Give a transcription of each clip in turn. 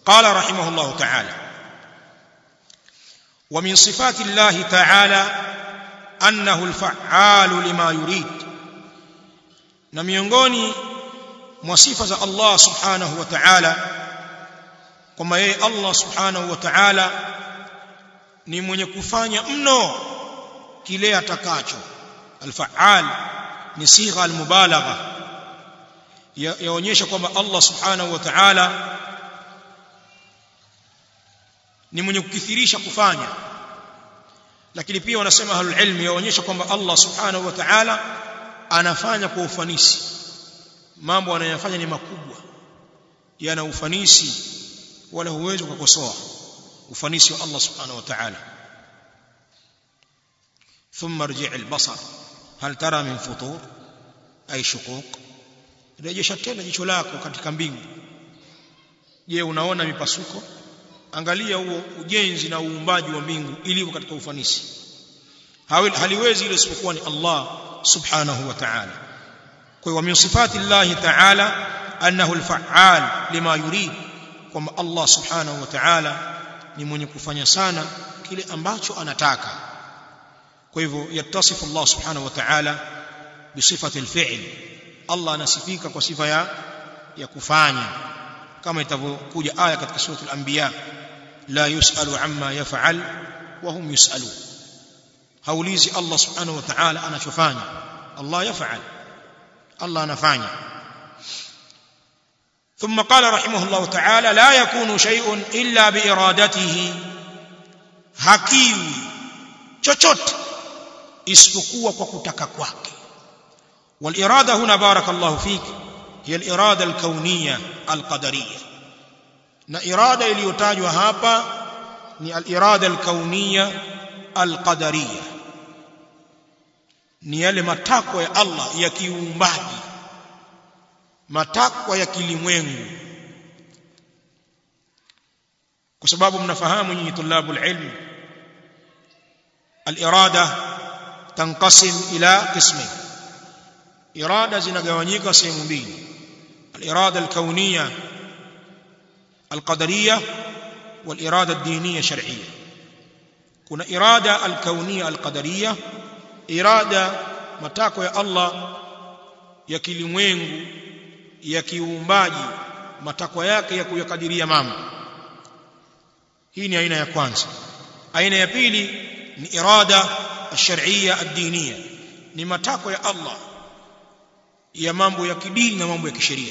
قال رحمه الله تعالى ومن صفات الله تعالى أنه الفعال لما يريد na miongoni mwa sifa za Allah subhanahu wa ta'ala kwamba yeye Allah subhanahu wa ta'ala ni mwenye kufanya mno kile atakacho al-fa'al ni sigha al-mubalagha yaonyesha kwamba Allah subhanahu wa ta'ala ni mwenye kukithirisha kufanya lakini pia wanasema ahlul ilmi yaonyesha kwamba Allah subhanahu wa ta'ala anafanya kwa ufanisi mambo anayofanya ni makubwa yana ufanisi wala huwezi kukosoa ufanisi wa Allah subhanahu wa ta'ala ثم ارجع البصر هل ترى من فطور أي شقوق rejesha tena jicho lako katika mbingu je unaona mipasuko angalia huo ujenzi na uumbaji wa mbingu ilivyo katika ufanisi haliwezi ile isipokuwa ni Allah subhanahu wa ta'ala kwa hiyo min sifati Allah ta'ala annahu al-fa'al lima yurid kwamba Allah subhanahu wa ta'ala ni mwenye kufanya sana kile ambacho anataka kwa hivyo yattasifu Allah subhanahu wa ta'ala bisifati al-fi'l Allah anasifika kwa sifa ya ya kufanya kama itavyokuja aya katika sura al-anbiya la yusalu amma yaf'al wa hum yusalun haulizi Allah subhanahu wa ta'ala anachofanya Allah yaf'al Allah anafanya ثم قال رحمه الله تعالى لا يكون شيء إلا بإرادته hakiwi chochote isipokuwa kwa kutaka kwake والإرادة هنا بارك الله فيك هي الإرادة الكونية القدرية na irada iliyotajwa hapa ni al-irada al-kauniyya al-qadariyya ni yale matakwa ya Allah ya kiumbaji matakwa ya kilimwengu kwa sababu mnafahamu nyinyi tulabul ilm al-irada tanqasim ila qismayn irada zinagawanyika sehemu mbili al-irada al-kauniyya al-qadariyya wal-irada ad-diniyya shar'iyya kuna irada al-kauniyya al-qadariyya irada matakwa ya Allah ya kilimwengu ya kiumbaji matakwa yake ya kuyakadiria mambo hii ni aina ya kwanza aina ya pili ni irada ash-shar'iyya ad-diniyya ni matakwa ya Allah ya mambo ya kidini na mambo ya kisheria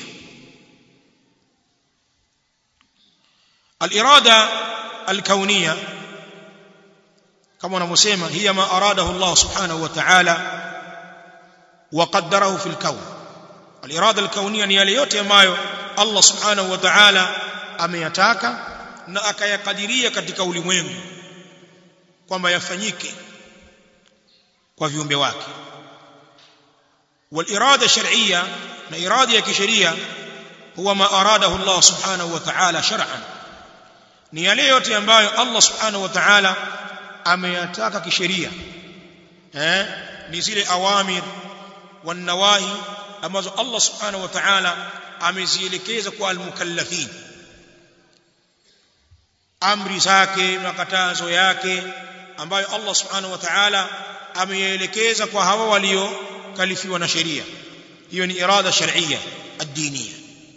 al-irada al-kauniyya kama wanavyosema hiya ma aradahu Allah subhanahu wa ta'ala wa qaddarahu fil kawn al-irada al-kauniyya ni yale yote ambayo Allah subhanahu wa ta'ala ameyataka na akayakadiria katika ulimwengu kwamba yafanyike kwa viumbe wake والإرادة الشرعية ما إرادة كشرية هو ما أراده الله سبحانه وتعالى شرعا ni yale yote ambayo Allah subhanahu wa ta'ala ameyataka kisheria eh ni zile awamir wan nawahi ambazo Allah subhanahu wa ta'ala amezielekeza kwa almukallafin amri zake makatazo yake ambayo Allah subhanahu wa ta'ala ameelekeza kwa hawa walio kalifiwa na sheria hiyo ni irada shar'iyya ad-diniyya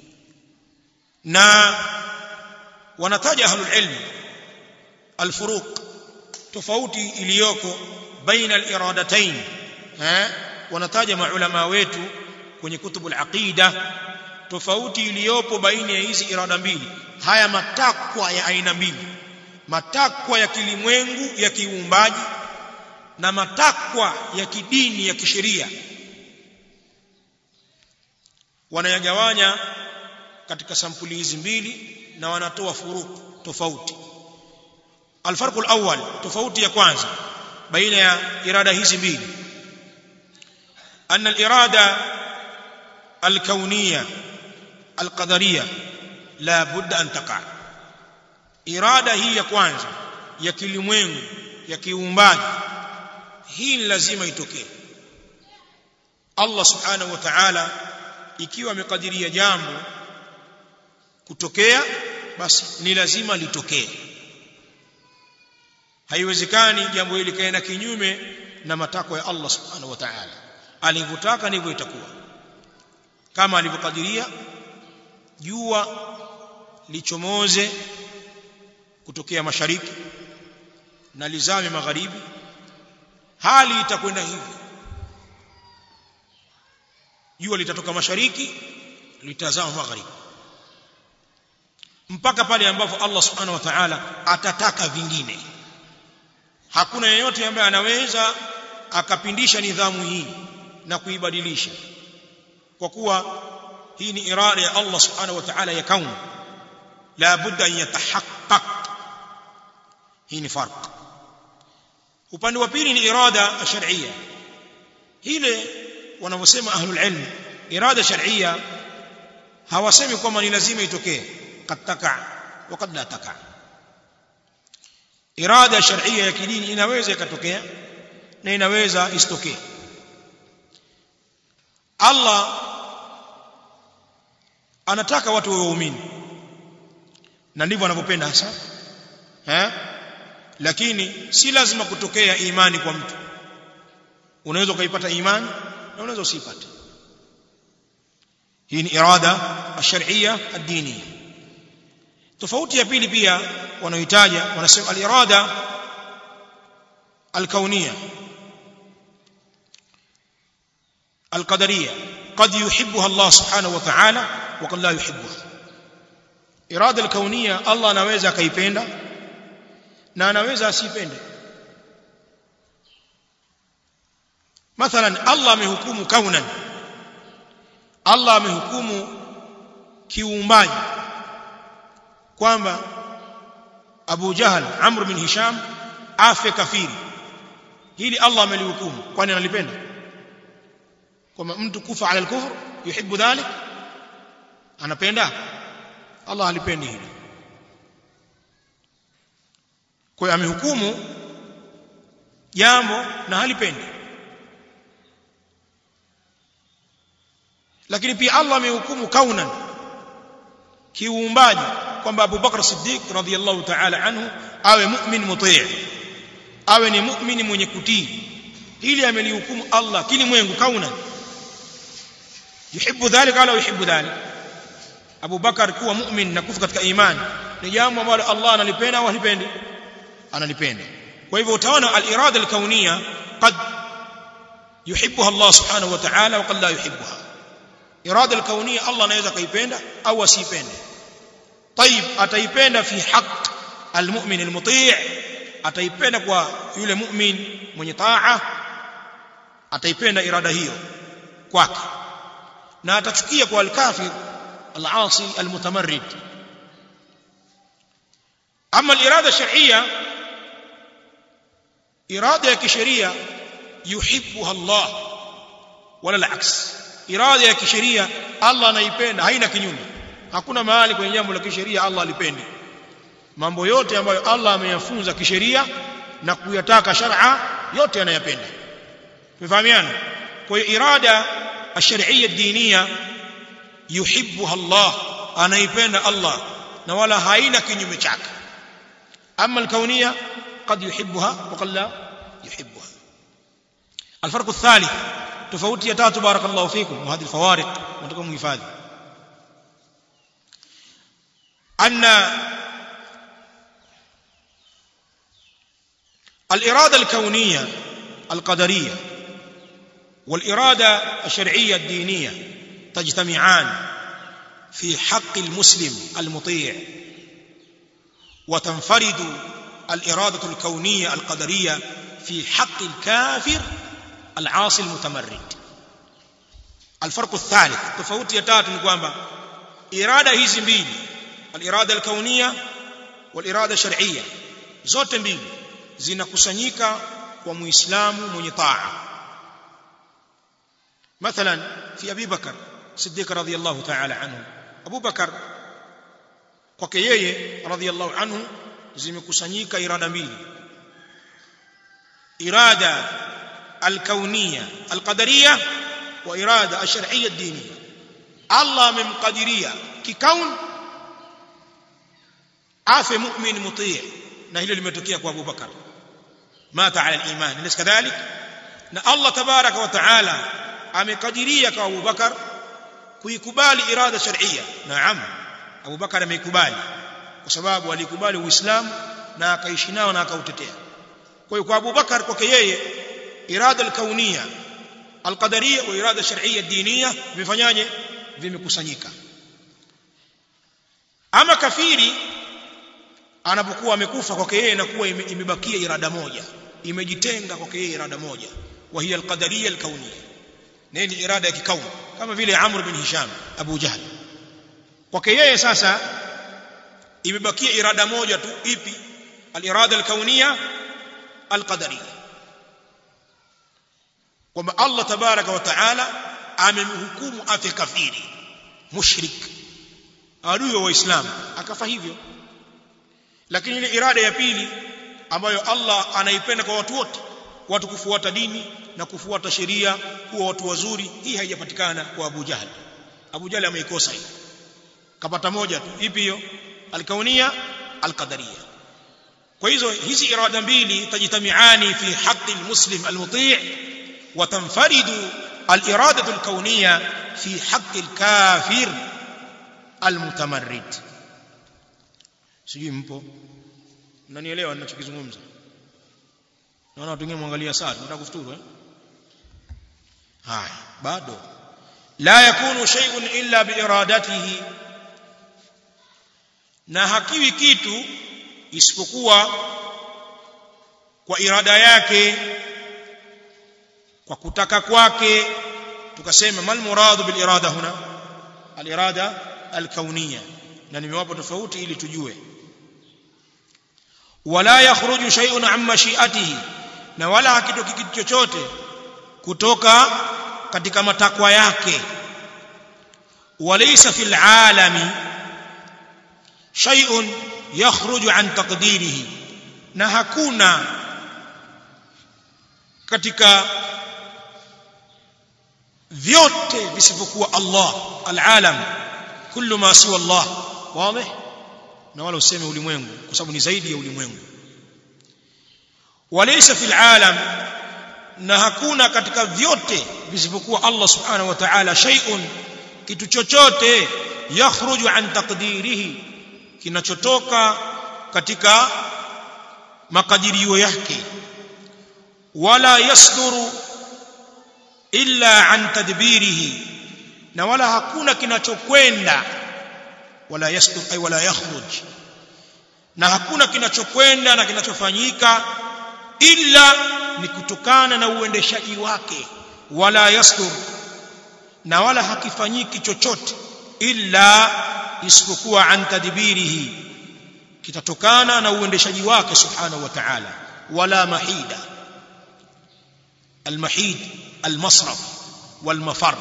na wanataja ahlul ilm al-furuq tofauti iliyoko baina al-iradatayn eh wanataja maulama wetu kwenye kutubu al-aqida tofauti iliyopo baina ya hizi irada mbili haya matakwa ya aina mbili matakwa ya kilimwengu ya kiumbaji na matakwa ya kidini ya kisheria wanayagawanya katika sampuli hizi mbili na wanatoa furuku tofauti alfarqu alawwal tofauti ya kwanza baina ya irada hizi mbili anna alirada alkauniyya alqadariyya la budda an taqa irada hii ya kwanza ya kilimwengu ya kiumbaji hii ni lazima itokee Allah subhanahu wa ta'ala ikiwa amekadiria jambo kutokea basi ni lazima litokee haiwezekani jambo hili kaenda kinyume na matakwa ya Allah subhanahu wa ta'ala alivyotaka ndivyo itakuwa kama alivyokadiria jua lichomoze kutokea mashariki na lizame magharibi hali itakwenda hivyo jua litatoka mashariki litazama magharibi mpaka pale ambapo Allah subhanahu wa ta'ala atataka vingine hakuna yeyote ambaye anaweza akapindisha nidhamu hii na kuibadilisha kwa kuwa hii ni irada ya Allah subhanahu wa ta'ala ya kauni la budda an yatahaqqaq hii ni farq upande wa pili ni irada shar'iyya ile wanavyosema ahlul ilm irada shar'iyya hawasemi kwamba ni lazima itokee kad taka wa kad la taka irada shar'iyya ya kidini inaweza ikatokea na inaweza isitokee Allah anataka watu wawe waumini na ndivyo anavyopenda hasa eh lakini si lazima kutokea imani kwa mtu unaweza ukaipata imani na unaweza usipate hii ni irada ash-shar'iyya ad-diniyya tofauti ya pili pia wanaohitaja wanasema al-irada al-kauniyya al-qadariyya قد يحبها الله سبحانه وتعالى وقد لا يحبها irada al-kauniyya Allah anaweza akaipenda na anaweza asipende mathalan Allah amehukumu kaunan Allah amehukumu kiumbaji kwamba Abu Jahal Amr bin Hisham afe kafiri hili Allah amelihukumu kwani analipenda kwamba mtu kufa ala al-kufr yuhibbu dhalik anapenda Allah halipendi hili kwa hiyo amehukumu jambo na halipendi lakini pia Allah amehukumu kaunan kiuumbaji kwamba Abu Bakar Siddiq radhiyallahu ta'ala anhu awe mu'min mutii awe ni mu'mini mwenye kutii hili amelihukumu Allah kilimwengu kaunan yuhibbu dhalika wala yuhibbu dhalika Abu Bakar kuwa mu'min na kufa katika imani ni jambo ambalo Allah analipenda au halipendi analipenda kwa hivyo utaona al-irada al-kauniyya qad yuhibbuha Allah subhanahu wa ta'ala wa qad la yuhibbuha irada al-kauniyya Allah anaweza kaipenda au asipende طيب ataipenda fi haqq al-mu'min al-muti' ataipenda kwa yule mu'min mwenye taa ataipenda irada hiyo kwake na atachukia kwa al-kafir al-asi al-mutamarrid ama al-irada shar'iyya irada ya kisheria yuhibbuha Allah wala al-aks irada ya kisheria Allah anaipenda haina kinyume hakuna mahali kwenye jambo la kisheria Allah alipendi mambo yote ambayo Allah ameyafunza kisheria na kuyataka shar'a yote anayapenda tumefahamiana kwa hiyo irada ash-shar'iyya ad-diniyya yuhibbuha Allah anaipenda Allah na wala haina kinyume chake ama al-kauniyya قد يحبها وقد لا يحبها الفرق الثالث تفوت يا بارك الله فيكم وهذه الفوارق وانتم مفاد أن الإرادة الكونية القدرية والإرادة الشرعية الدينية تجتمعان في حق المسلم المطيع وتنفرد الإرادة الكونية القدرية في حق الكافر العاصي المتمرد الفرق الثالث تفوت يتات نقوم إرادة hizi mbili الإرادة الكونية والإرادة الشرعية zote mbili zinakusanyika kwa muislamu mwenye taa مثلا في أبي بكر صديق رضي الله تعالى عنه أبو بكر kwake yeye radhiallahu anhu zimekusanyika irada mbili irada alkauniyya alqadariyya wa irada alshar'iyya ad-diniyya Allah amemkadiria kikaun afe mu'min mutii na hilo limetokea kwa Abu Bakar mata ala al-iman alis kadhalik na Allah tabaraka wa taala amekadiria kwa Abu Bakar kuikubali irada shar'iyya naam Abu Bakar ameikubali kwa sababu alikubali Uislamu na akaishi nao na akautetea kwa hiyo kwa Abu Bakar kwake yeye irada al-kauniyya al-qadariyya wa irada shar'iyya diniyya vimefanyaje vimekusanyika ama kafiri anapokuwa amekufa kwake yeye inakuwa imebakia irada moja imejitenga kwake yeye irada moja wa hiya al-qadariyya al-kauniyya nini irada ya kikauni kama vile Amr bin Hisham Abu Jahl kwake yeye sasa imebakia irada moja tu ipi al-irada al-kauniyya al-qadariyya kwamba Allah tabaraka wa taala amemhukumu afe kafiri mushrik adui wa Uislamu akafa hivyo lakini ile irada ya pili ambayo Allah anaipenda kwa watu wote watu kufuata dini na kufuata sheria kuwa watu wazuri hii haijapatikana kwa Abu Jahl Abu Jahl ameikosa hii kapata moja tu ipi hiyo alkaunia alqadaria kwa hizo hizi irada mbili tajitamiani fi haqqi almuslim almuti' wa tanfaridu aliradatu alkauniyya fi haqqi alkafir almutamarrid sijui mpo mnanielewa ninachokizungumza naona watu wengine muangalia saa tunataka kufuturu eh haya bado la yakunu shay'un illa biiradatihi na hakiwi kitu isipokuwa kwa irada yake kwa kutaka kwake tukasema mal muradu bil irada huna al irada al kauniyya na nimewapa tofauti ili tujue wala yakhruju shay'un an mashi'atihi na wala hakitoki kitu chochote kutoka katika matakwa yake walaysa fil alami shay'un yakhruju an taqdirihi na hakuna katika vyote visivyokuwa Allah alalam kullu ma siwa Allah wazi na wala useme ulimwengu kwa sababu ni zaidi ya ulimwengu walaysa fil alam na hakuna katika vyote visivyokuwa Allah subhanahu wa ta'ala shay'un kitu chochote yakhruju an taqdirihi kinachotoka katika makadirio yake wala yasduru illa an tadbirihi na wala hakuna kinachokwenda wala yasdur ay wala yakhruj na hakuna kinachokwenda na kinachofanyika illa ni kutokana na uendeshaji wake wala yasdur na wala hakifanyiki chochote illa isipokuwa an tadbirihi kitatokana na uendeshaji wake subhanahu wa ta'ala wala mahida المحيد المصرف والمفر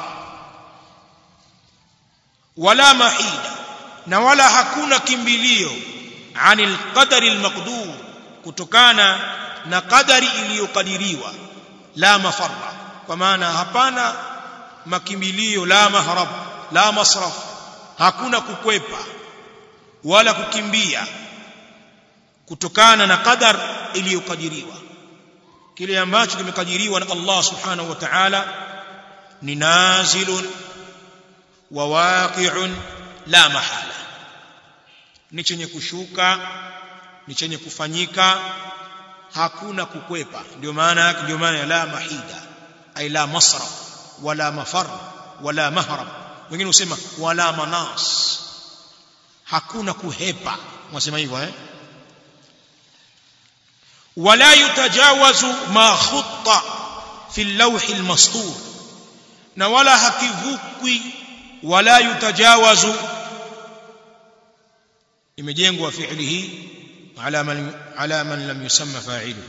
ولا محيد na wala hakuna kimbilio anil qadari almaqdur kutokana na qadari iliyokadiriwa la mafarra kwa maana hapana makimbilio la mahrab la masraf hakuna kukwepa wala kukimbia kutokana na qadar iliyokadiriwa kile ambacho kimekadiriwa na Allah subhanahu wa ta'ala ni nazilun wa waqi'un la mahala ni chenye kushuka ni chenye kufanyika hakuna kukwepa ndio maana ndio maana ya la mahida ay la masraf wala mafar wala mahrab wengine husema wala manas hakuna kuhepa mwasema hivyo eh ولا يتجاوز ما خط في اللوح المسطور na wala hakivukwi wala yutajawazu imejengwa fi'li hii ala man ala man lam yusamma fa'ilu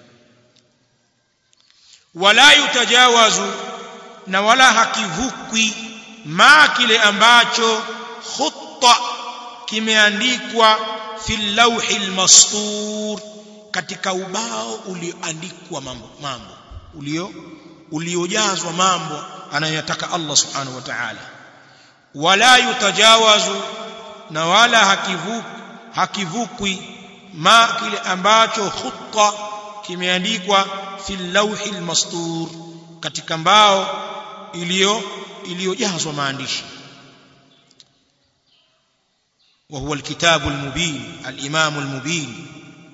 wala yutajawazu na wala hakivukwi ma kile ambacho khutta kimeandikwa fil lawhil mastur katika ubao ulioandikwa mambo mambo ulio uliojazwa mambo anayotaka Allah subhanahu wa ta'ala wala yutajawazu na wala hakivuki hakivukwi ma kile ambacho khutta kimeandikwa fil lawhi almastur katika mbao iliyo iliyojazwa maandishi وهو الكتاب المبين الإمام المبين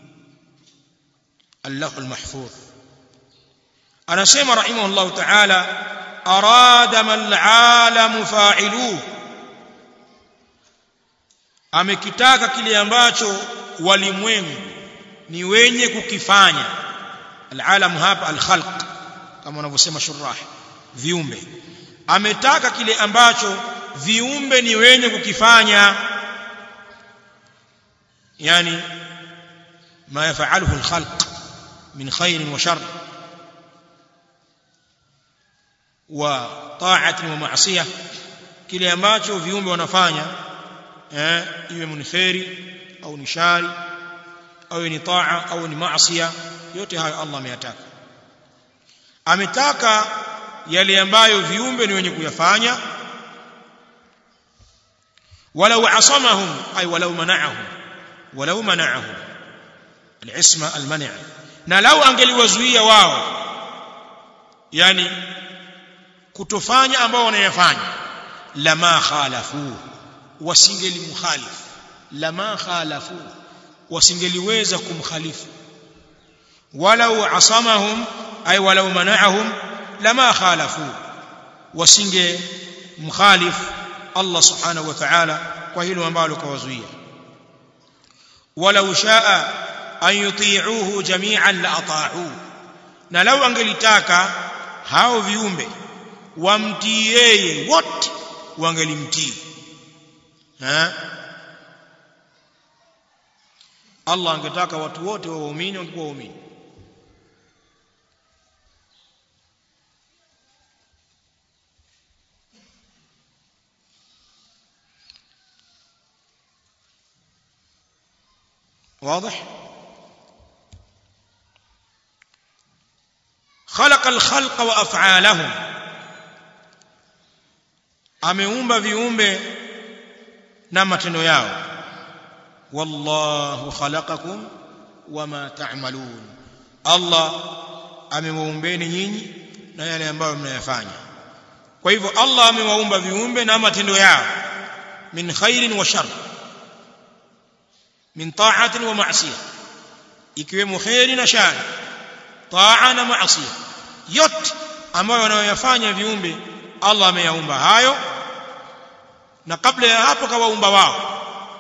اللوح المحفوظ أنا سيما رحمه الله تعالى أراد ما العالم فاعلوه amekitaka kile ambacho walimwengu ni wenye kukifanya alalam hapa alkhalq kama wanavyosema shurah viumbe ametaka kile ambacho viumbe ni wenye kukifanya yani ma yafaluhu alkhalq min khairin wa shar wa ta'atin wa ma'siyah kile ambacho viumbe wanafanya eh iwe ni khairi au ni shari au ni taa au ni maasiya yote hayo Allah ameyataka ametaka yale ambayo viumbe ni wenye kuyafanya walau asamahum ay walau mana'ahum walau mana'ahum al-isma al-man' na lau angeliwazuia wao yani kutofanya ambao wanayafanya lama khalafu wasingelimkhalif lama khalafu wasingeliweza kumkhalifu walau asamahum ay walau mana'ahum lama khalafu wasinge mkhalif Allah subhanahu wa ta'ala kwa hilo ambalo kawazuia walau shaa an yuti'uhu jami'an la ata'u na lau angelitaka hao viumbe wamtii yeye wote wangelimtii ha Allah angetaka watu wote wa waumini wangekuwa waumini واضح خلق الخلق وافعالهم ameumba viumbe na matendo yao wallahu khalaqakum wama ta'malun Allah amewaumbeni nyinyi na yale ambayo mnayafanya kwa hivyo Allah amewaumba viumbe na matendo yao min khairin wa shar min ta'atin wa ma'siyah ikiwemo khairi na shari taa na maasiya yote ambayo wanayoyafanya viumbe Allah ameyaumba hayo na kabla ya hapo kawaumba wao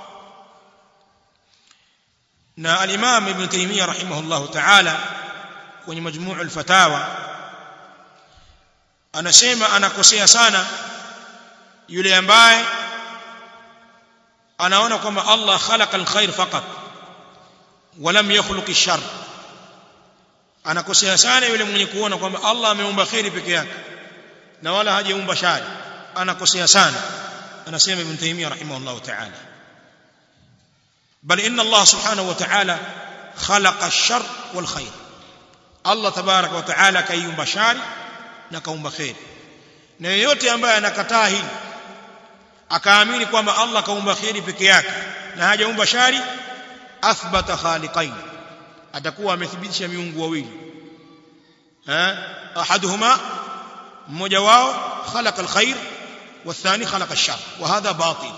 na al-Imam Ibn Taymiyyah rahimahullahu ta'ala kwenye majmuu al-fatawa anasema anakosea sana yule ambaye anaona kwamba Allah khalaqa al-khair faqat walam yakhluq ash-shar anakosea sana yule mwenye kuona kwamba Allah ameumba khairi peke yake na wala hajaumba shari anakosea sana anasema ibn taymiyyah rahimahullah ta'ala bal inna Allah subhanahu wa ta'ala khalaqa ash-shar wal khair Allah tabarak wa ta'ala kaiumba shari na kaumba khair na yeyote ambaye anakataa hili akaamini kwamba Allah kaumba khairi peke yake na hajaumba shari athbata khaliqain atakuwa amethibitisha miungu wawili eh ahaduhuma mmoja wao khalaqa alkhair والثاني خلق الشر وهذا باطل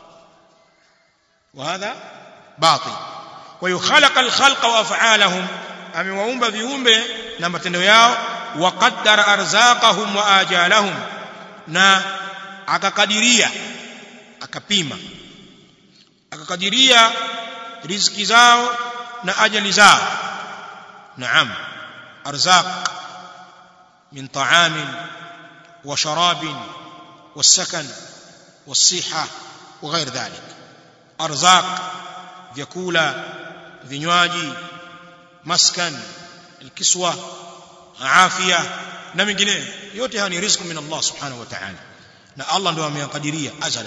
وهذا باطل ويخلق الخلق وافعالهم amewaumba viumbe na matendo yao waqaddara arzaqahum wa ajalahum na akakadiria akapima akakadiria riziki zao na ajali zao naam arzaq min ta'amin wa sharabin والسكن والصحة وغير ذلك أرزاق vyakula vinywaji maskan alkiswa afya na mengineyo yote haya ni riziki min Allah subhanahu wa ta'ala na Allah ndio ameyakadiria azala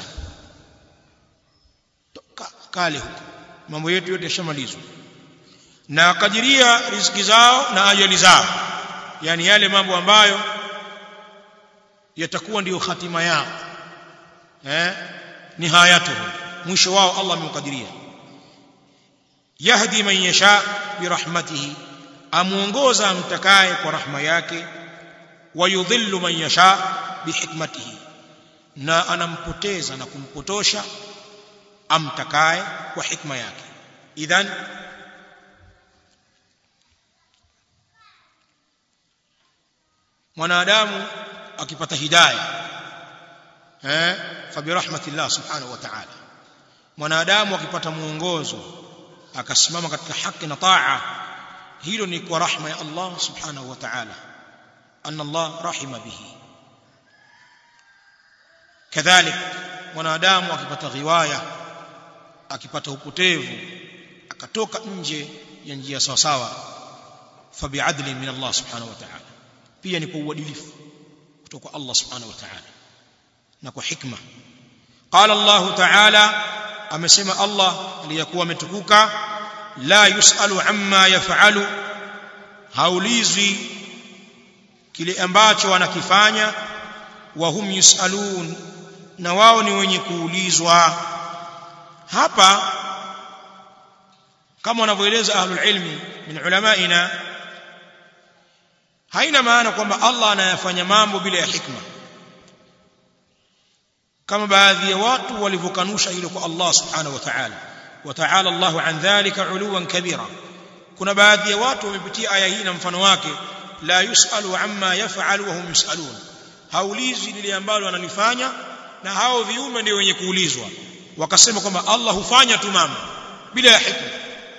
kale huko mambo yetu yote yashamalizwa na akadiria riziki zao na ajali zao yani yale mambo ambayo yatakuwa ndiyo hatima yao eh nihayatuhu mwisho wao Allah amekadiria yahdi man yasha birahmatihi amuongoza amtakaye kwa rahma yake wayudhillu man yasha bihikmatihi na anampoteza na kumpotosha amtakaye kwa hikma yake idhan mwanadamu akipata hidayah eh fabirahmatillah subhanahu wa ta'ala mwanadamu akipata muongozo akasimama katika haki na taa hilo ni kwa rahma ya Allah subhanahu wa ta'ala anna Allah rahima bihi kadhalik mwanadamu akipata ghiwaya akipata upotevu akatoka nje ya njia sawa sawa fabi'adli min Allah subhanahu wa ta'ala pia ni kwa uadilifu kutoka Allah subhanahu wa ta'ala na kwa hikma qala Allah ta'ala amesema Allah aliyakuwa ametukuka la yusalu amma yafalu haulizwi kile ambacho wanakifanya wa hum yusalun na wao ni wenye kuulizwa hapa kama wanavyoeleza ahlul ilmi min ulamaina haina maana kwamba Allah anayafanya mambo bila ya hikma kama baadhi ya watu walivyokanusha hilo kwa Allah subhanahu wa ta'ala wa ta'ala Allahu an dhalika uluwan kabira kuna baadhi ya watu wamepitia aya hii na mfano wake la yusalu amma yaf'alu wa hum yusalun haulizi lile ambalo analifanya na hao viumbe ndio wenye kuulizwa wakasema kwamba Allah hufanya tu mambo bila ya hikma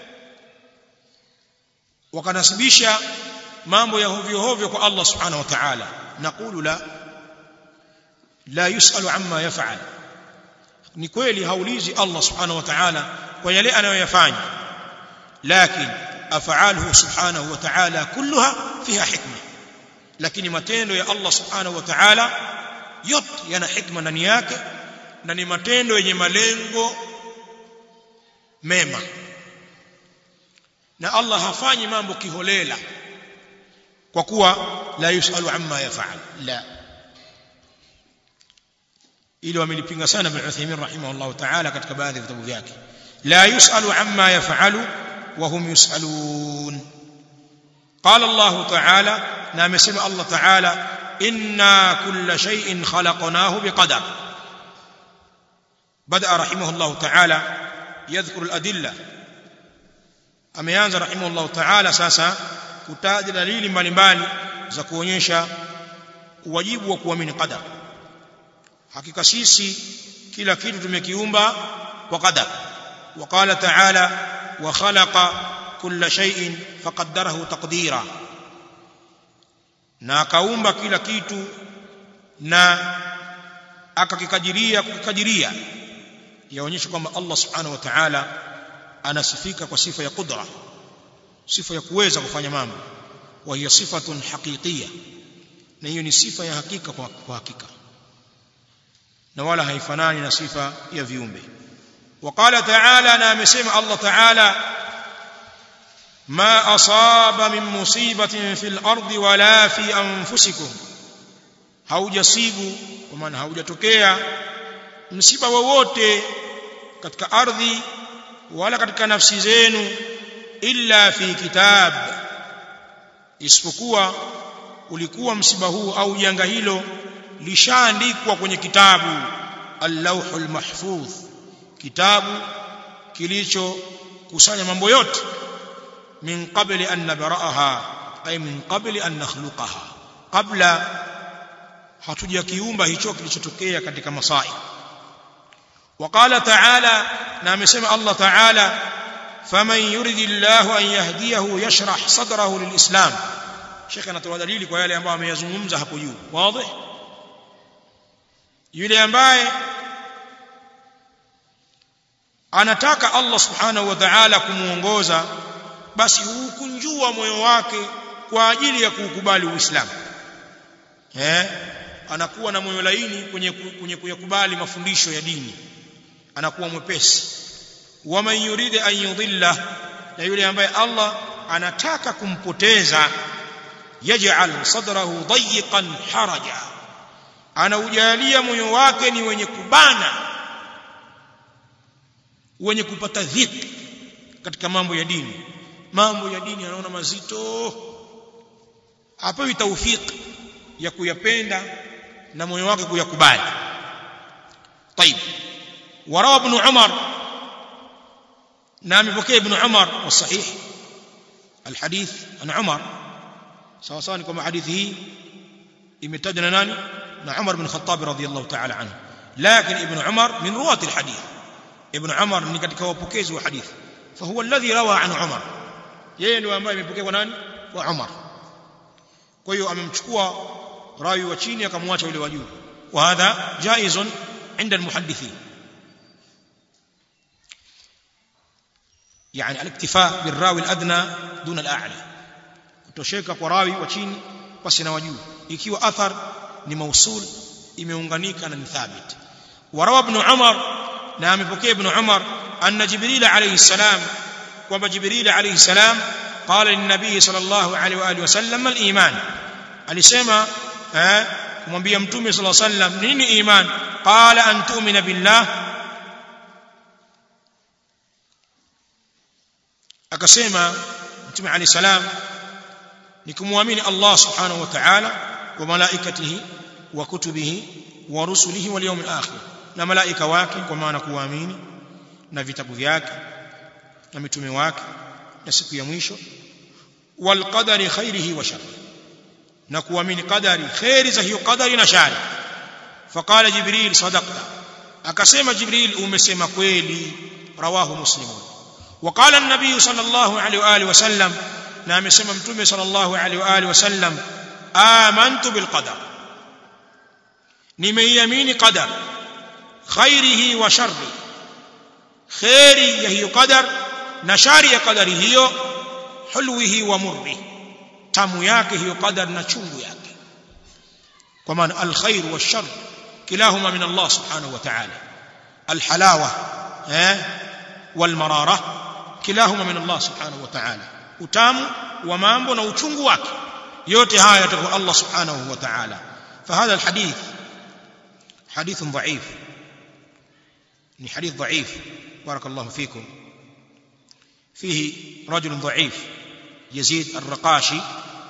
wakanasibisha mambo ya hovyo hovyo kwa Allah subhanahu wa ta'ala naqulu la la yusalu amma yaf'al ni kweli haulizi Allah subhanahu wa ta'ala kwa yale anayoyafanya lakini af'aluhu subhanahu wa ta'ala kulluha fiha hikma lakini matendo ya Allah subhanahu wa ta'ala yote yana hikma ndani yake na ni matendo yenye malengo mema na Allah hafanyi mambo kiholela kwa kuwa la yusalu amma yaf'al la ili wamelipinga sana Ibn Uthaymeen rahimahullah ta'ala katika baadhi ya vitabu vyake la yusalu amma yaf'alu wa hum yusalun قال الله تعالى نعم سمع الله تعالى إنا كل شيء خلقناه بقدر بدأ رحمه الله تعالى يذكر الأدلة ameanza rahimahullah ta'ala sasa kutaja dalili mbalimbali za kuonyesha uwajibu wa kuamini qadar hakika sisi kila kitu tumekiumba kwa qadar وقال تعالى وخلق كل شيء فقدره تقديرا na akaumba kila kitu na akakikadiria kukadiria yaonyesha kwamba Allah subhanahu wa ta'ala anasifika kwa sifa ya qudra sifa ya kuweza kufanya mambo wa hiya sifatun haqiqiyya na hiyo ni sifa ya hakika kwa, kwa hakika na wala haifanani na sifa ya viumbe وقال تعالى na amesema Allah ta'ala ما أصاب من مصيبة في الأرض ولا في أنفسكم haujasibu kwa maana haujatokea msiba wowote katika ardhi wala katika nafsi zenu illa fi kitab isipokuwa ulikuwa msiba huu au janga hilo lishaandikwa kwenye kitabu al-lawhul mahfuz kitabu kilichokusanya mambo yote min qabli an nabra'aha ay min qabli an nakhluqaha qabla hatujakiumba hicho kilichotokea katika masai وقال تعالى نعم سمع الله تعالى فمن يريد الله أن يهديه يشرح صدره للإسلام شيخنا توى دليل kwa yale ambayo ameyazungumza hapo juu wazi yule ambaye anataka Allah subhanahu wa ta'ala kumuongoza basi hukunjua moyo wake kwa ajili ya kuukubali Uislamu eh anakuwa na moyo laini kwenye kwenye kuyakubali mafundisho ya dini anakuwa mwepesi waman yuride an yudilla na yule ambaye Allah anataka kumpoteza yaj'al sadrahu dayiqan haraja anaujalia moyo wake ni wenye kubana wenye kupata dhiki katika mambo ya dini mambo ya dini anaona mazito apewi taufik ya kuyapenda na moyo wake kuyakubali طيب وروى ابن عمر نعم بكي ابن عمر والصحيح الحديث عن عمر سواء سواء كما حديثه imetajwa nani na Umar bin Khattab radhiyallahu ta'ala anhu lakini ibn Umar min ruwat alhadith ibn Umar ni katika wapokezi wa hadithi fahuwa alladhi rawa an Umar yeye ndio ambaye amepokea kwa nani kwa Umar kwa hiyo amemchukua rawi wa chini akamwacha yule wa juu wa hadha jaizun عند المحدثين يعني الاكتفاء بالراوي الادنى دون الاعلى kutosheka kwa rawi wa chini basi na wajuu ikiwa athar ni mausul imeunganika na ni thabit warawa ibn umar na amepokea ibn umar anna jibril alayhi salam kwamba jibril alayhi salam qala lin nabiy sallallahu alayhi wa alihi wasallam al iman alisema eh kumwambia mtume sallallahu alayhi wasallam nini iman qala an tu'mina billah akasema mtume alayhi salam ni kumwamini Allah subhanahu wa ta'ala wa malaikatihi wa kutubihi wa rusulihi wal yawmil akhir na malaika wake kwa maana kuamini na vitabu vyake na mitume wake na siku ya mwisho wal qadari khairihi wa sharri na kuamini qadari khairi za hiyo qadari na shari faqala jibril sadaqta akasema jibril umesema kweli rawahu muslimun وقال النبي صلى الله عليه واله وسلم na amesema mtume sallallahu alaihi wa alihi wasallam amantu bil qadar nimeiamini qadar khairihi wa sharri khairi ya hiyo qadar na shari ya qadari hiyo hulwihi wa murri tamu yake hiyo qadar na chungu yake kwa maana al khair wa shar kilahuma min Allah subhanahu wa ta'ala al halawa eh wal marara kilahuma min Allah subhanahu wa ta'ala utamu wa mambo na uchungu wake yote haya yatakuwa Allah subhanahu wa ta'ala فهذا الحديث حديث ضعيف ni حديث ضعيف بارك الله فيكم فيه رجل ضعيف يزيد الرقاشي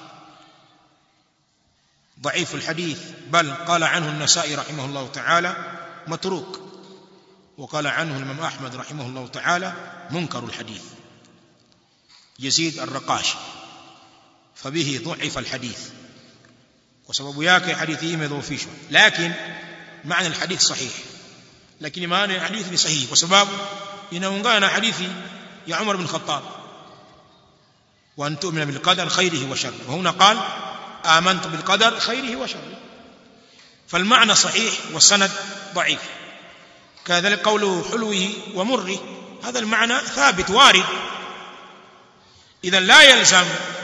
ضعيف الحديث بل قال عنه النسائي رحمه الله تعالى متروك وقال عنه الإمام أحمد رحمه الله تعالى منكر الحديث يزيد الرقاشي فبه ضعف الحديث وسبب yake hadithi hii imedhoofishwa lakini maana alhadith sahih lakini maana ya hadithi ni sahihi kwa sababu inaungana na hadithi ya Umar bin Khattab wa an tu'mina bil qadar khairihi wa sharrihi wa huna qala amantu bil qadar khairihi wa sharrihi فالمعنى صحيح والسند ضعيف كذلك قوله حلوه ومره هذا المعنى ثابت وارد إذا لا يلزم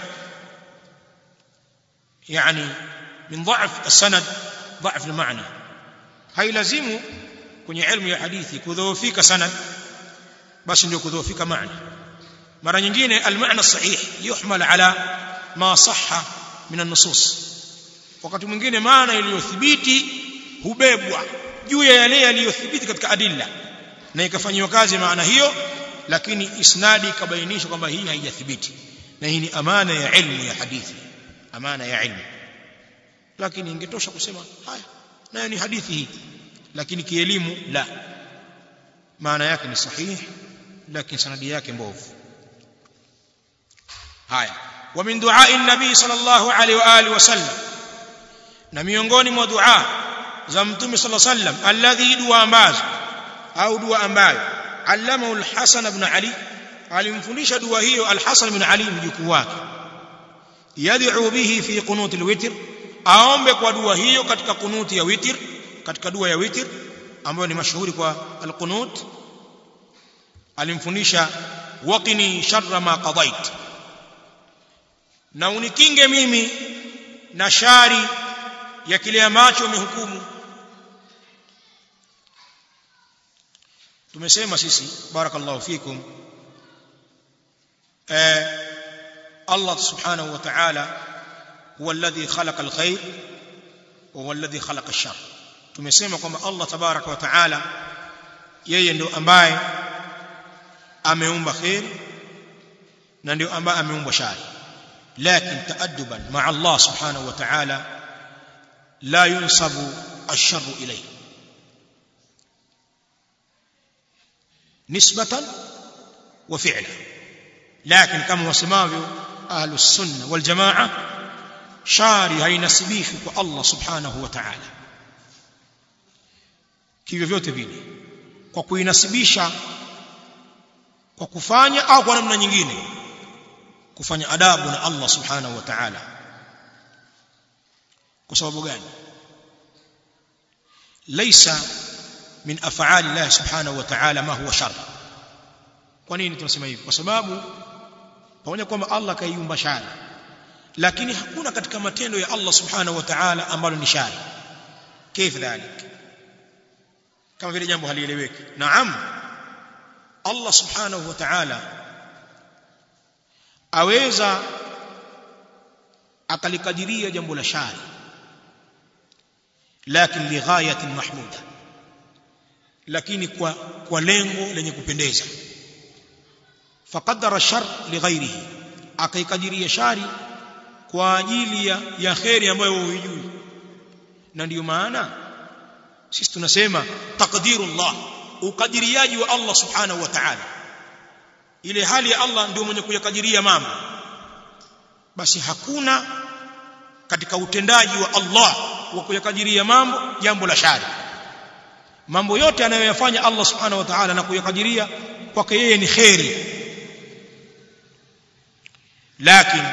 يعني من ضعف السند ضعف المعنى هاي لازم kwenye ilmu ya hadithi kudhoofika sanad basi ndio kudhoofika maana mara nyingine almaana sahih yuhmal ala ma sahha min an-nusus wakati mwingine maana iliyothibiti hubebwa juu ya yale yaliyothibiti katika adilla na ikafanywa kazi maana hiyo lakini isnadi ikabainishwa kwamba hii haijathibiti na hii ni amana ya ilmu ya hadithi amana ya ilmu lakini ingetosha kusema haya nayo ni hadithi hii lakini kielimu la maana yake ni sahihi lakini sanadi yake mbovu haya wa min du'a'i nabii sallallahu alaihi wa alihi wasallam na miongoni mwa dua za mtume sallallahu alaihi wasallam alladhi dua ambazo au dua ambayo allamahu al-Hasan ibn Ali alimfundisha dua hiyo al-Hasan ibn Ali mjukuu wake yad'u bihi fi qunut al-witr aombe kwa dua hiyo katika kunuti ya witr katika dua ya witr ambayo ni mashuhuri kwa al-qunut alimfundisha waqini sharra ma qadait na unikinge mimi na shari ya kile ambacho umehukumu tumesema sisi barakallahu fikum eh Allah subhanahu wa ta'ala huwa alladhi khalaqa alkhair wa huwa alladhi khalaqa ash-shar tumesema kwamba Allah tabaraka wa ta'ala yeye ndo ambaye ameumba khair na ndio ambaye ameumbwa shari lakin taadduban ma'a Allah subhanahu wa ta'ala la yunsabu ash-sharru ilayhi nisbatan wa fi'la lakin kama wasemavyo ahlus sunna wal jamaa shari hainasibishwi kwa Allah subhanahu wa ta'ala kivyo vyote vile kwa kuinasibisha kwa kufanya au kwa namna nyingine kufanya adabu na Allah subhanahu wa ta'ala kwa sababu gani laysa min af'ali Allah subhanahu wa ta'ala ma huwa shar kwa nini tunasema hivi kwa sababu pamoja kwamba Allah kaiumba shari lakini hakuna katika matendo ya Allah subhanahu wa ta'ala ambalo ni shari كيف ذلك kama vile jambo halieleweki naam Allah subhanahu wa ta'ala aweza akalikadiria jambo la shari lakini lighayatin mahmuda lakini kwa kwa lengo lenye kupendeza faqaddara shar lighairihi akaikadiria shari kwa ajili ya, ya kheri ambayo huijui na ndiyo maana sisi tunasema taqdirullah ukadiriaji wa Allah subhanahu wa ta'ala ile hali ya Allah ndio mwenye kuyakadiria mambo basi hakuna katika utendaji wa Allah wa kuyakadiria mambo jambo la shari mambo yote anayoyafanya Allah subhanahu wa ta'ala na kuyakadiria kwake yeye ni khairi lakini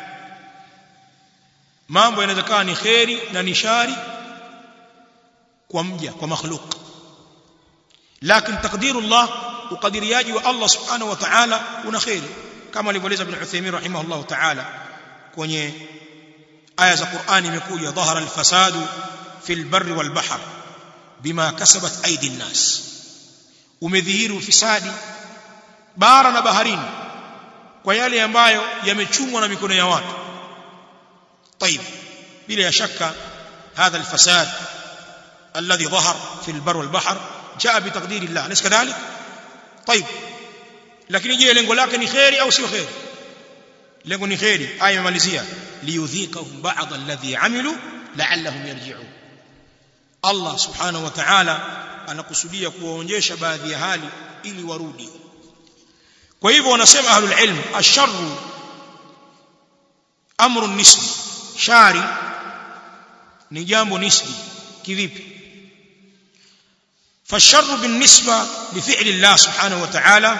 mambo yanaweza ni khairi na ni shari kwa mja kwa makhluk lakini takdirullah ukadiriaji wa Allah subhanahu wa ta'ala una khairi kama alivyoeleza ibn Uthaymeen rahimahullah ta'ala kwenye aya za Qur'ani imekuja dhahara al-fasadu fil barri wal bahr bima kasabat aidi an-nas umedhihiri ufisadi bara na baharini kwa yale ambayo yamechumwa na mikono ya watu طيب bila shaka هذا الفساد الذي ظهر في البر والبحر جاء بتقدير الله أليس كذلك طيب lakini je lengo lake ni khairi au sio khairi lengo ni khairi aya imemalizia liyudhikahum ba'd alladhi amilu la'allahum yarji'un Allah subhanahu wa ta'ala anakusudia kuwaonyesha baadhi ya hali ili warudi kwa hivyo wanasema ahlul ilm asharru amru nisbi shari ni jambo nisbi kivipi فالشر بالنسبة لفعل الله سبحانه وتعالى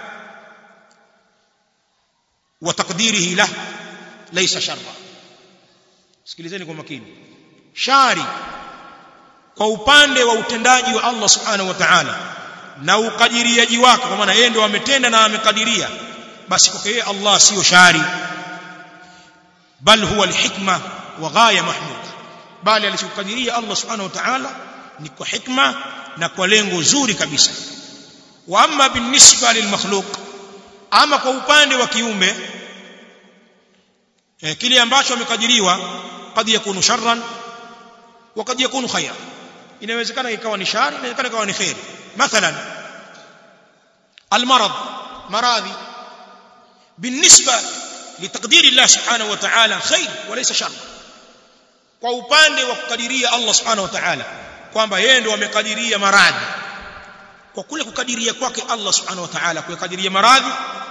وتقديره له ليس شرا sikilizeni kwa makini shari kwa upande wa utendaji wa Allah subhanahu wa ta'ala na ukadiriaji wake kwa maana yeye ndio ametenda na amekadiria basi kwa yeye Allah sio shari bal huwa alhikma wa ghaya mahmuda bali alichokadiria Allah subhanahu wa ta'ala ni kwa hikma na kwa lengo zuri kabisa wa amma binisba lilmakhluq ama kwa upande wa kiumbe eh, kile ambacho amekadiriwa kad yakunu sharran wa kad yakunu khayra inawezekana ikawa ni shari inawezekana ikawa ni khair mathalan almarad maradhi بالنسبه لتقدير الله سبحانه وتعالى خير وليس شر kwa upande wa kukadiria Allah subhanahu wa ta'ala kwamba yeye ndio amekadiria maradhi kwa kule kukadiria kwake Allah subhanahu wa ta'ala kuyakadiria maradhi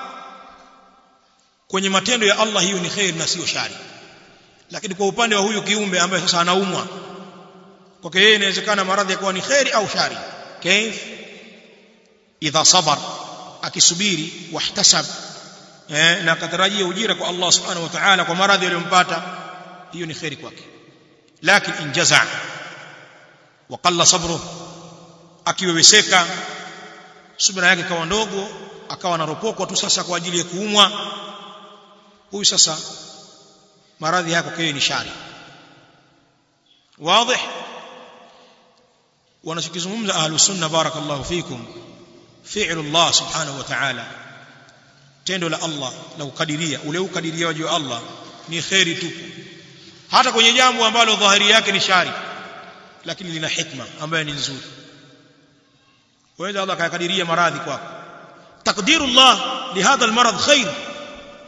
kwenye matendo ya Allah hiyo ni khair na sio shari lakini kwa upande wa huyu kiumbe ambaye sasa anaumwa kwake yeye inawezekana maradhi yakawa ni khair au shari kaif idha sabar akisubiri wahtasab eh, na akatarajia ujira kwa Allah subhanahu wa ta'ala kwa maradhi aliyompata hiyo ni khairi kwake lakini injaza waqalla sabru akiweweseka subira yake kawa ndogo akawa anaropokwa tu sasa kwa ajili ya kuumwa huyu sasa maradhi yako kwa ni shari wazi wanachokizungumza ahlus sunna barakallahu fikum fi'lu Allah subhanahu wa ta'ala tendo la Allah la kukadiria ule ukadiriaji wa Allah ni khairi tupu hata kwenye jambo ambalo dhahiri yake ni shari lakini lina hikma ambayo ni nzuri waweza Allah akakadiria maradhi kwako takdirullah lihadha almarad khair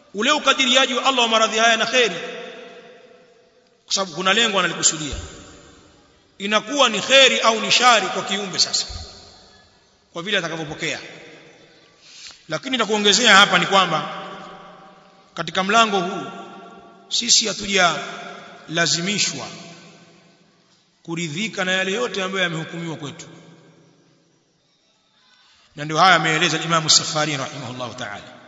ule ukadiriaji wa Allah wa maradhi haya na kheri kwa sababu kuna lengo analikusudia inakuwa ni kheri au ni shari kwa kiumbe sasa kwa vile atakavyopokea lakini nakuongezea hapa ni kwamba katika mlango huu sisi hatujalazimishwa kuridhika na yale yote ambayo yamehukumiwa kwetu na ndio haya ameeleza Imam Safari rahimahullah ta'ala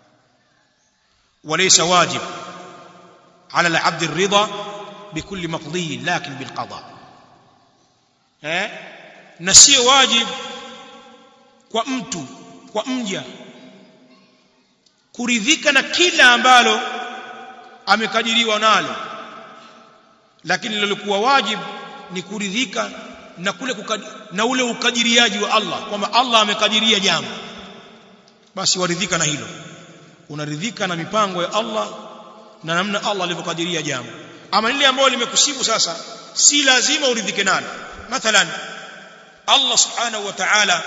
وليس واجب على العبد الرضا بكل مقضي لكن بالقضاء eh na sio wajib kwa mtu kwa mja kuridhika na kila ambalo amekadiriwa nalo lakini lilikuwa wajib ni kuridhika na kule kukadi, na ule ukadiriaji wa Allah kwamba Allah amekadiria jambo basi waridhika na hilo unaridhika na mipango ya Allah na namna Allah alivyokadiria jambo ama lile ambalo limekusibu sasa si lazima uridhike nalo mathalan Allah subhanahu wa ta'ala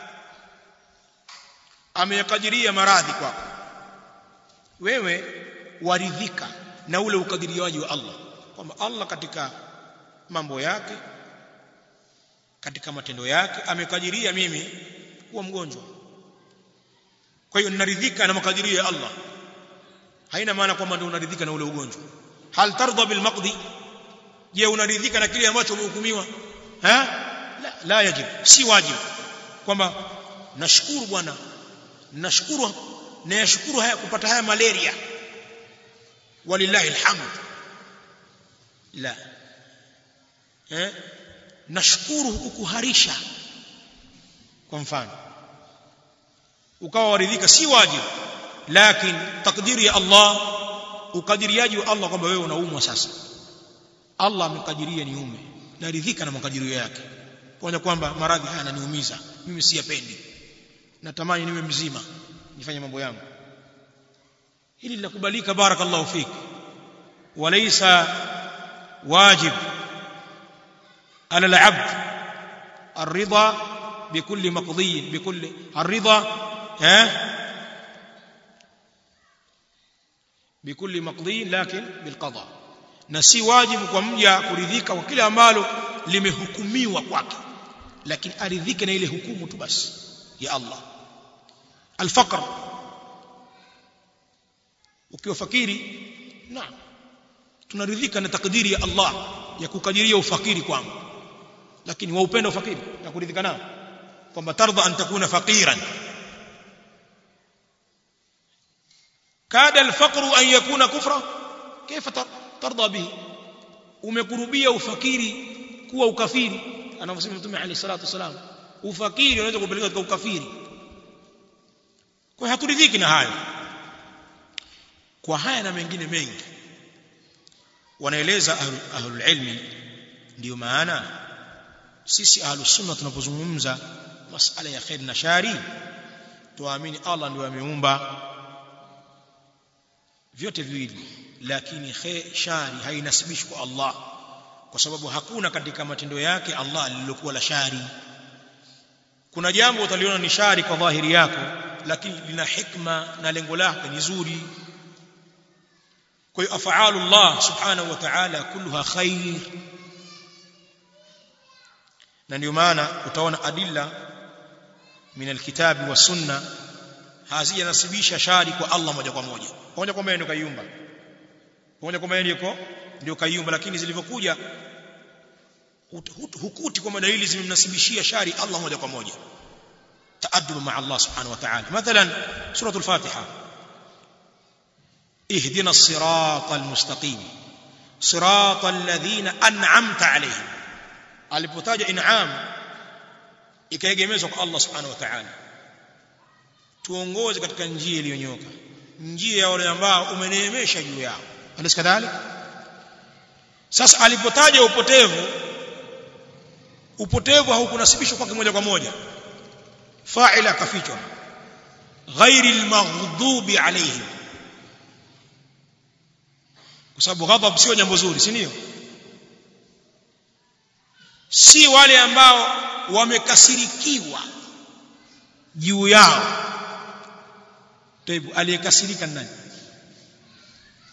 ameyakadiria maradhi kwako wewe waridhika na ule ukadiriaji wa Allah kwamba Allah katika mambo yake katika matendo yake amekadiria mimi kuwa mgonjwa kwa hiyo ninaridhika na makadirio ya Allah haina maana kwamba ndio unaridhika na ule ugonjwa hal tardha bil maqdi je unaridhika na kile ambacho umehukumiwa ha la, la yajib si wajibu kwamba nashukuru bwana nashukuru na yashukuru haya kupata haya malaria walillahi alhamd la eh nashukuru ukuharisha kwa mfano ukawa waridhika si wajibu lakini takdiri ya Allah ukadiriaji wa Allah kwamba wewe unaumwa sasa Allah amekadiria niume naridhika na makadirio yake kuona kwamba maradhi haya yananiumiza mimi siyapendi natamani niwe mzima nifanye mambo yangu hili linakubalika barakallahu fik walaysa wajib على العبد الرضا بكل مقضي بكل الرضا ها بكل مقضي لكن بالقضاء na si wajibu kwa mja kuridhika kwa kile ambalo limehukumiwa kwake lakini aridhike na ile hukumu tu basi ya Allah alfaqr ukiwa fakiri naam tunaridhika na takdiri ya Allah ya kukadiria ufakiri kwangu lakini waupenda ufakiri na kuridhika nao kwamba tardha an takuna faqiran kada alfaqru an yakuna kufra kaifa tardha bihi umekurubia ufakiri kuwa ukafiri anavyosema mtume alayhi salatu wasalam ufakiri unaweza kupeleka katika ukafiri kwa haturidhiki na hayo kwa haya na mengine mengi wanaeleza ahlul ilmi ndio maana sisi ahlus sunna tunapozungumza masala ya khair na shari tuamini Allah ndio ameumba vyote viwili lakini khair shari hainasibishwi kwa Allah kwa sababu hakuna katika matendo yake Allah lililokuwa la shari kuna jambo utaliona ni shari kwa dhahiri yako lakini lina hikma na lengo lake ni zuri kwa hiyo afaalu Allah subhanahu wa ta'ala kulluha khair na ndio maana utaona adilla min alkitabi wa sunna hazijanasibisha shari kwa Allah moja kwa moja moja kwa moja ndio kaiumba moja kwa moja ndio ndio kaiumba lakini zilivyokuja hukuti kwa dalili zimemnasibishia shari Allah moja kwa moja تأدب مع الله سبحانه وتعالى مثلا سورة الفاتحة اهدنا الصراط المستقيم صراط الذين أنعمت عليهم alipotaja in'am ikaegemezwa kwa Allah subhanahu wa ta'ala tuongoze katika njia iliyonyoka njia ya wale ambao umeneemesha juu yao alis kadhalik sasa alipotaja upotevu upotevu haukunasibishwa kwake moja kwa moja fa'ila kafichwa ghairi almaghdubi alayhim kwa sababu ghadhab sio jambo zuri si ndio si wale ambao wamekasirikiwa juu yao taibu aliyekasirika nani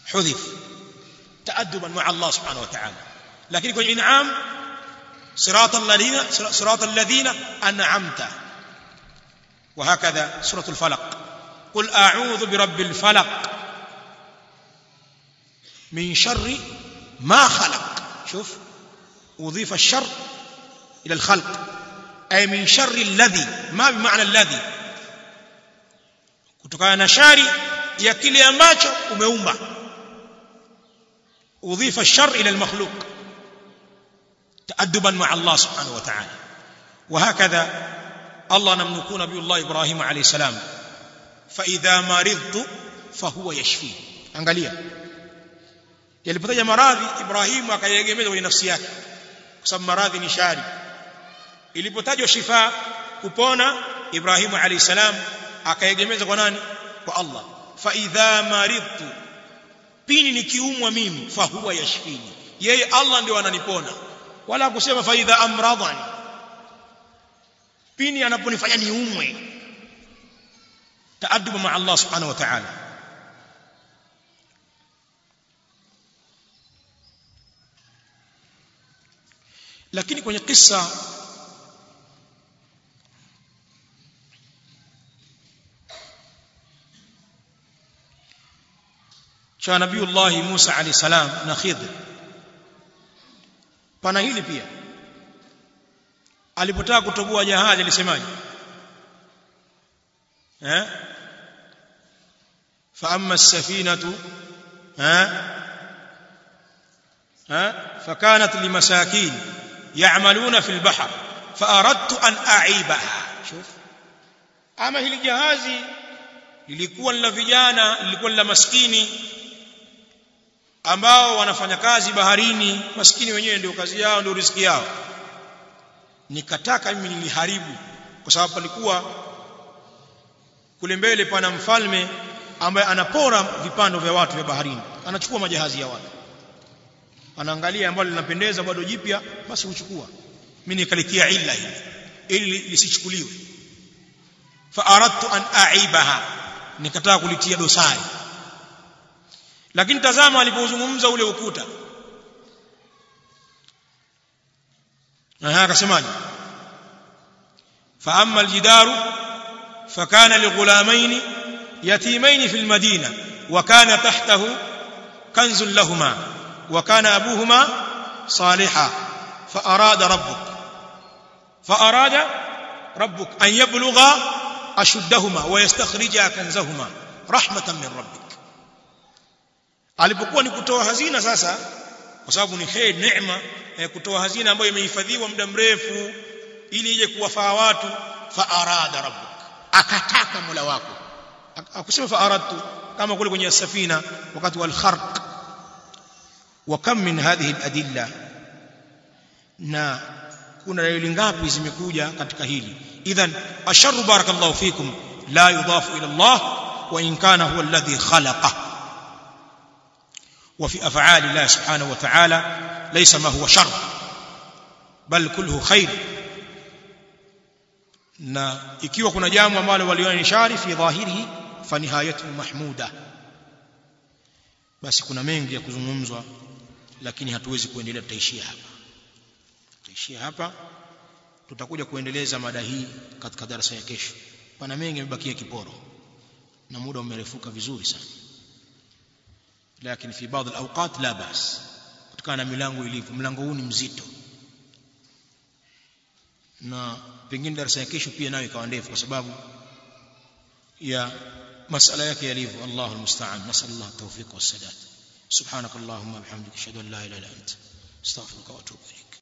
hudhif taadduban ma'a Allah subhanahu wa ta'ala lakini kwenye in'am صراط الذين صراط الذين أنعمت وهكذا سورة الفلق قل أعوذ برب الفلق من شر ما خلق شوف أضيف الشر إلى الخلق أي من شر الذي ما بمعنى الذي kutokana na shari ya kile ambacho umeumba udhifa الشر إلى المخلوق تأدبا مع الله سبحانه وتعالى وهكذا الله نملكون نبي الله إبراهيم عليه السلام فإذا مرضت فهو يشفي angalia yalipotaja maradhi Ibrahimu akayegemeza kwenye nafsi yake kwa sababu maradhi ni shari ilipotajwa shifa kupona Ibrahimu alayhi salam akayegemeza kwa nani kwa Allah fa idha maridtu pini nikiumwa mimi fa huwa yashfini yeye Allah ndio ananipona wala kusema fa idha amradhani pini anaponifanya niumwe taaduba ma Allah subhanahu wa ta'ala lakini kwenye kisa cha nabiiullah Musa alayhi salam na Khidr pana hili pia alipotaka kutoboa jahazi alisemaje eh fa amma as-safinatu eh eh fakanat limasakin ya'maluna fil bahr fa aradtu an a'ibaha shuf ama hili jahazi lilikuwa la vijana lilikuwa la maskini ambao wanafanya kazi baharini maskini wenyewe ndio kazi yao ndio riziki yao nikataka mimi niliharibu kwa sababu palikuwa kule mbele pana mfalme ambaye anapora vipando vya watu vya baharini anachukua majahazi ya watu anaangalia ambalo linapendeza bado jipya basi huchukua mimi nikalitia illa hili ili lisichukuliwe fa aradtu an aibaha nikataka kulitia dosari lakini tazama alipozungumza ule ukuta na akasemaje fa amma aljidaru fakana lighulamain yatimain fi almadina wa kana tahtahu kanzun lahumā wa kana abūhumā صالحا فأراد ربك فأراد ربك أن يبلغا أشدهما ويستخرجا كنزهما رحمة من ربك alipokuwa ni kutoa hazina sasa kwa sababu ni khair neema eh, kutoa hazina ambayo imehifadhiwa muda mrefu ili ije kuwafaa watu fa arada rabbuk akataka mola wako akusema fa aradtu kama kule kwenye safina wakati wal kharq wa kam min hadhihi al adilla na kuna dalili ngapi zimekuja katika hili idhan asharru barakallahu fikum la yudafu ila Allah wa in kana huwa alladhi khalaqahu وفي أفعال الله سبحانه وتعالى ليس ما هو شر بل كله خير na ikiwa kuna jambo ambalo waliona ni shari fi dhahirihi fa nihayatu mahmuda basi kuna mengi ya kuzungumzwa lakini hatuwezi kuendelea tutaishia hapa tutaishia hapa tutakuja kuendeleza mada hii katika darasa ya kesho pana mengi yamebakia kiporo na muda umerefuka vizuri sana lakini fi baadhi alawqat la bas kutokana na milango ilivyo mlango huu ni mzito na pengine darasa ya kesho pia nayo ikawa ndefu kwa sababu ya masala yake yalivyo Allahu almusta'an nasallallahu tawfiq wassadat subhanakallahumma bihamdika ashhadu an la ilaha illa anta astaghfiruka wa atubu ilayk